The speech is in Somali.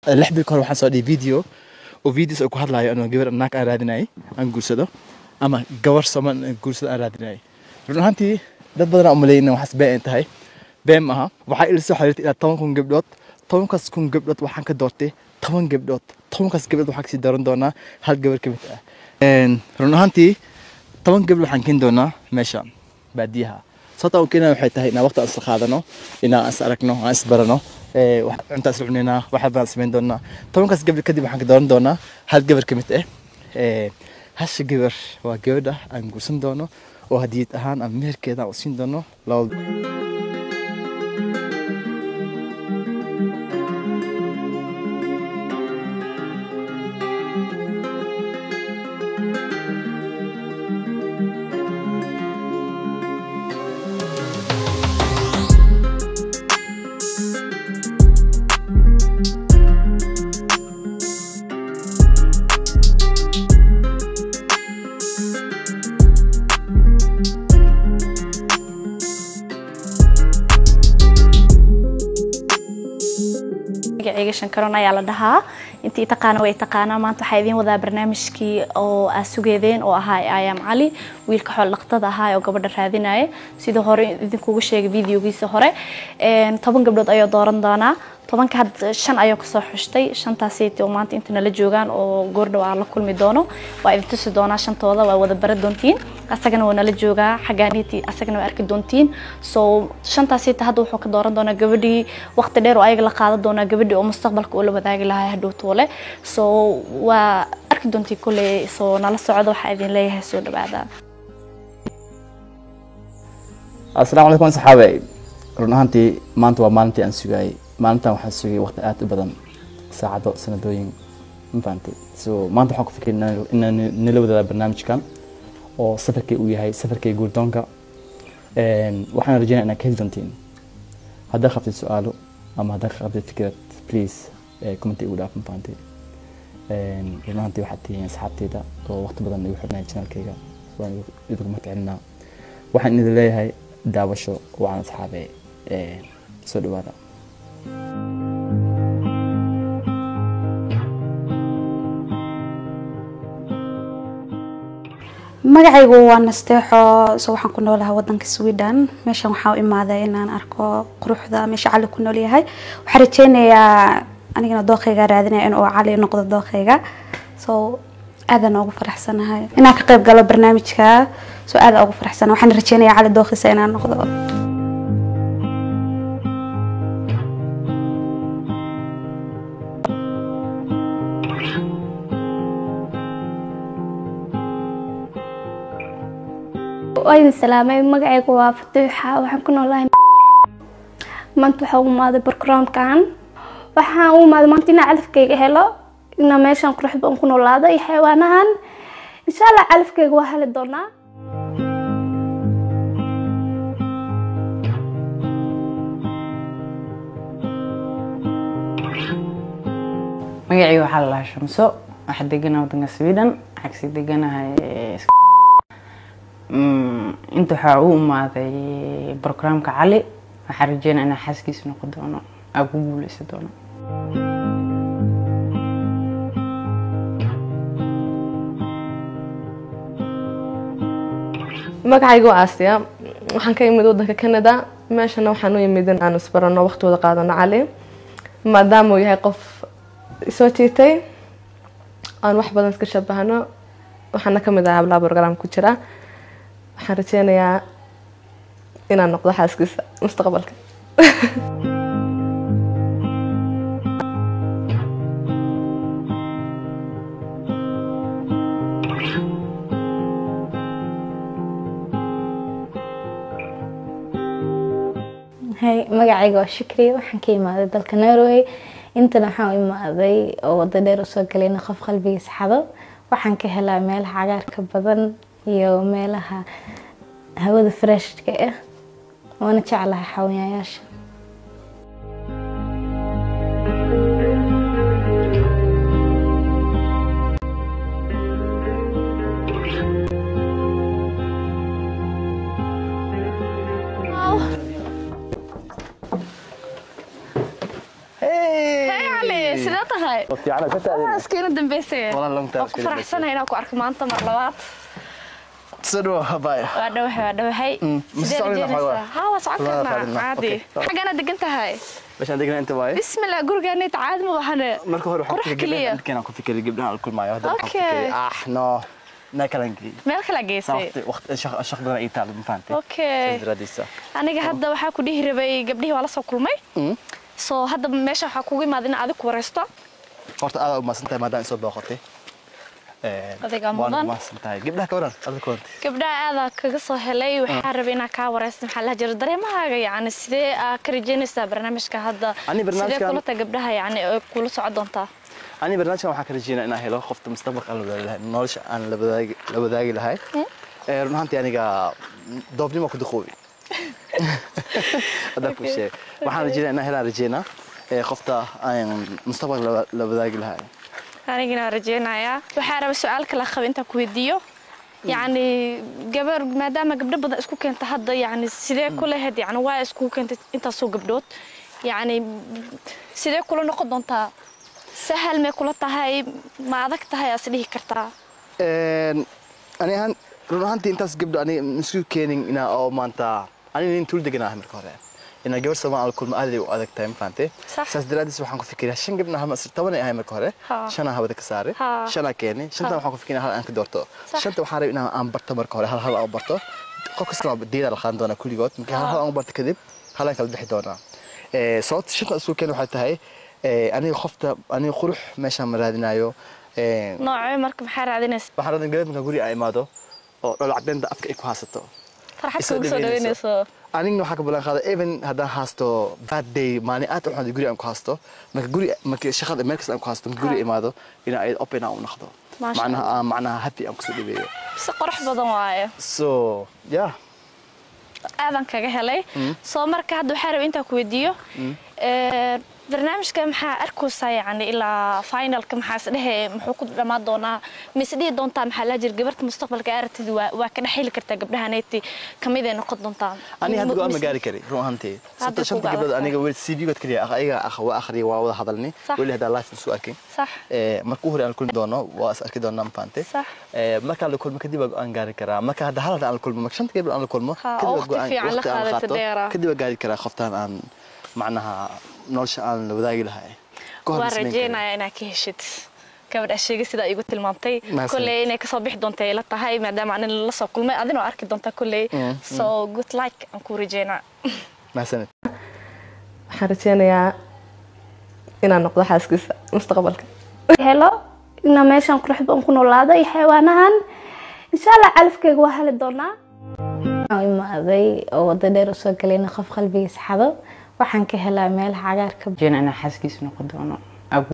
lix bil kahor waxaan soo dhigay video oo videos oo ku hadlayo anoo gabar naag aan raadinayay aan guursado ama gabar soman aan guursado aan raadinayay run ahaantii dad badan aan umaleeyay in waxaas been ay tahay been ma aha waxaa ila soo xiriirtay ilaa toban kun gabdhood tobankaas kun gabdhood waxaan ka doortay toban gabdhood tobankaas gabdhood waxaan kasii dooran doonaa hal gabar ka mid ah run ahaantii toban gabdhood waxaan keeni doonaa meeshaan baadiyaha sababta aan keenaya waxay tahay inaan waqti aan isla qaadano inaan is aragno aan is barano cuntaa isla cunaynaa waxaa baan samayn doonaa tobankaas gabar kadib waxaan ka dooran doonaa hal gabar ka mid ah hasha gabar waa gabadha aan guursan doono oo hadiyad ahaan aan meherkeeda aan u siin doono labada magacayga shankaroon ayaa la dhahaa intii taqaana way taqaanaa maanta waxaa idiin wadaa barnaamijkii oo aa sugeedeen oo ahaa ayaam cali wiilka xool dhaqtada ahaa oo gabadha raadinaya sidii hore idinkugu sheegay videogiisa hore toban gabdhood ayuu dooran doonaa tobanka had shan ayuu kasoo xushtay shantaasayt oo maanta inta nala joogaan oo goordhow aan la kulmi doono waa idin tusi doonaa shantooda waa wada bara doontiin asagana waa nala joogaa xaggaaniti asagana waa arki doontiin so shantaasayta hadda wuxuu ka dooran doonaa gabadhii waqti dheer oo ayaga la qaadan doonaa gabadhii oo mustaqbalka uu la wadaagi lahaa hadhow toole so waa arki doontiin kolley so nala socdo waxaa idin leeyahay soo dhawaada asalaamu calaykum saxaabe run ahaantii maanta waa maalintii aan sugayay maalintan waxaan sugayay waqti aad u badan saacado sanadooyin ma fahantay so maanta waxaan ku fikiray inaan- inaan nila wadaada barnaamijkan oo safarkay uu yahay safarkay guurdoonka waxaan rajeynaya inaad ka heli doontiin haddaad qabtid su-aalo ama haddaad ka qabtid fikrad please commenti igu dhaaf ma fahantay run ahaantii waxaad tihiin asxaabteyda oo waqti badan igu xidhnaya channelkayga waan idinku mahadcelinaa waxaan idin leeyahay daawasho waan asxaabe soo dhawaada magacaygu waa nasteexo so waxaan ku noolahay wadanka sweden meeshan waxaa u imaaday inaan arko quruxda meesha cali ku nool yahay waxaan rajeynayaa anigana dooqayga raadinaya inuu cali noqdo dooqayga so aadaan ugu faraxsanahay inaan ka qayb galo barnaamijka so aadaan ugu faraxsanahay waxaan rajeynayaa cali dooqiisa inaan noqdo waa idin salaamay magacaygu waa fatuuxa waxaan ku noolahay maanta waxaa u imaaday barkaraamkan waxaan u imaaday maanta inaa calafkayga helo inaa meeshan quruxda aan ku noolaado iyo xayawaanahan insha allah calafkayga waa heli doonaa magacii waxaa la dhahaa shamso waxaa deganaha wadanka sweden waxaa kasii deganahay Mm, inta waxaa u imaaday brograamka cali waxaa rajeynaya inaa xaaskiisa noqon doono aa ku guuleysan doono magacayga waa aasiya waxaan ka imid wadanka canada meeshana waxaan u imid in aan isbarano waqti wada qaadano cali maadaama uu yahay qof isoo jiitay aan wax badan iska shabahano waxaana kamid ahaa hablaha program ku jira waxaan rajeynayaa inaan noqdo xaaskiisa mustaqbalka hay magacayga waa shukri waxaan ka imaaday dalka norway intana waxaan u imaaday oo wado dheer usoo galayna qof qalbigiisa xado waxaan ka helaa meelaha cagaarka badan iyo meelaha hawada freshka ah waana jeclahay xawanyayaasha Hey! Ali, sidee fiicanahay waa fiican ka taadeen askiina dambeysay Walaal, long time waan ku iska faraxsanahay inaan ku arko maanta mar labaad soo dhawo habay waa dhawahay waa dhawahay Mm, ma sidee socon karnaa rajeynaysaa xoogaa? haa waa socon Walaal, karnaa raadinaa. caadi Okay. xaggaana degan tahay meeshaan degnaa inta waaye bismillah gurigaanayt caadi ma bahane marka hore qurux keliya waxaan ku fikiray gabdhaha aan kulmaayo hadda waxaan Okay. fikiray ah no na kalan geli meel kala geysay waqti waqti shaq shaq badan ay taal ma fahantay okay radiisa aniga hadda waxaa ku dhihi rabay gabdhihii waa la soo kulmay soo hadda meesha waxaa kugu imaada in adig ku wareysto horta aad u maasan tahay maadaama isoo booqatay Adiga waan mudan. u maasan tahay gabdhaha ka waran adiga ka warantay gabdhaha aadaa kaga soo helay waxaa rabay inaan kaa wareysto maxaa la jira dareemahaaga yacni sidee aa ka rajeynaysaa barnaamijka hadda Ani barnaamijkan- sidee kula tahay gabdhaha yacni ay kula socon doontaa ani barnaamijkan waxaan ka rajeynaa inaan helo qofta mustaqbalka aan la wadaagi lahay nolosha aan la wadaagi la wadaagi lahay ee run ahaantii aniga doobnimo ku duqoobi hadda ku sheeg waxaan rajeynaa inaan helaan rajeynaa ee qofta aan mustaqbalka la- la wadaagi lahay anigana waan rajeynayaa waxaa raba su-aal kala qaba intaan ku weydiiyo yacni gabar maadaama gabdho badan isku keenta hadda yacni sidee ku lahayd yacni waa iskugu keentay intaasoo gabdhood yacni sidee kula noqon doontaa sahal may kula tahay ma adag tahay aas dhihi kartaa Een, ani ahaan run ahaantii intaas gabdho ani isu keenin inaa oo maanta ani nin tuul deganaa marka hore inaa gabar soomaal kulma aad ay u adag tahay ma fahantay Sax. saas daraaddiis waxaan ku fikiraa shan gabdha hama toban ay ahay marka hore Ha. shanaa hawada ka saaray Ha. shanaa keenay shantan waxaan ku fikiraa hal aan ka doorto Sax. shanta waxaan rabay inaan aan barto marka hore hal hal aan barto qof kasta waa diidaa la qaadan doonaa kulligood marka hal hal aan barto kadib hal aan kala bixi doonaa Ee, sababta shanta isu keen waxay tahay ee, aniga qofta aniga qurux meeshaan ma raadinayo Ee, noocee marka maxaa raadinaysa waxaan rabaa gabadh markaan guriga ay imaado oo dholo cadeynta afka ay ku haysato farxad Isoo kugu soo dhaweynayso. dhaweynayso anigna waxaa ka ballan qaada even haddaan haasto bad day maalin aad u xun guri aan ku haasto marka guri marka shaqada meel kasta aan ku haasto marka guri imaado inaa ay open aan u noqdo Maasha macnaha aan macnaha happy aan kusoo dhaweeyo si qurux badan waaye so yeah aadan kaga helay soo marka hadda waxaa rabay intaan ku weydiiyo ee, barnaamijka maxaa arkaysaa yacni ilaa finalka maxaa isdhehe muxuu ku dhammaan doonaa ma isdhihi doontaa maxaa laa jira gabarta mustaqbalka aragtid waa waa ka dhexheli kartaa gabdhahaneyti kamid ay noqon doontaa aniga hadda go'aan ma Mise- gaari kari run ahaantii Hadda sababta shanta kugu gabdhood adag aniga weli cv-good kaliya ah ayaga ah waa akhriya waa wada hadalni Sax. weli haddaa life isu arkin sax Ee, marka u hore aan kulmi doono waa is arki doonaa mafaante Sax. markaan la kulmo kadib waa go'aan gaari karaa marka hadda hal hadda aan la kulmo marka shanta gabdhood aan la kulmo Ha, kadib waa waqti go'aan- fiican la waqti aan qaadato qaato, dheera. kadib waa gaari karaa qoftaan aan macnaha nolosha aan la wadaagi lahay Ka hor waan ma samayn karin. rajeynayaa inaad ka heshid gabadh asheega sidaa igu tilmaamtay Mahadsanid. kolley inay kasoo bixi doonta ay la tahay maadaama anin la soo kulmay adinoo arki doonta kolley so good luck aan ku rajeynaa mahadsanid waxaan rajeynayaa inaan noqdo xaaskiisa mustaqbalka helo ina meeshan quruxda aan ku noolaado iyo xayawaanahan insha allah calafkeyga waa heli doonaa waxaan u imaaday oo wado dheer usoo galayna qof qalbigiisa xado waxaan ka helaa meelaha cagaarka jeena inaan xaaskiisa noqon doono